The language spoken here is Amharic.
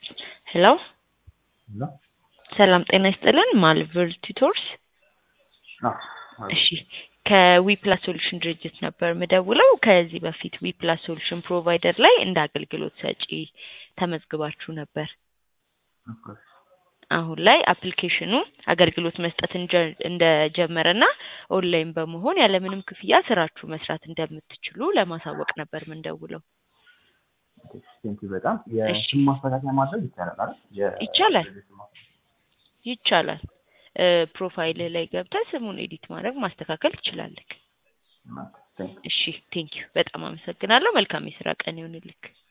ሄሎ ሰላም ጤና ይስጥልን ማልቨር ቱቶርስ እሺ ከዊፕላስ ሶሉሽን ድርጅት ነበር ምደውለው ከዚህ በፊት ዊፕላስ ሶሉሽን ፕሮቫይደር ላይ እንደ አገልግሎት ሰጪ ተመዝግባችሁ ነበር አሁን ላይ አፕሊኬሽኑ አገልግሎት መስጠት እንጀ- እንደጀመረና ኦንላይን በመሆን ያለምንም ክፍያ ስራችሁ መስራት እንደምትችሉ ለማሳወቅ ነበር ምንደውለው ቴንኪ በጣም እሺ። የስም ማስተካከያ ማድረግ ይቻላል አይደል? የ- ይቻላል። የስም ማስተካከያ። ይቻላል እ ፕሮፋይልህ ላይ ገብተህ ስሙን ኤዲት ማድረግ ማስተካከል ትችላለህ ቴንክ ዩ። እሺ ቴንኪዩ በጣም አመሰግናለሁ መልካም የስራ ቀን ይሁንልክ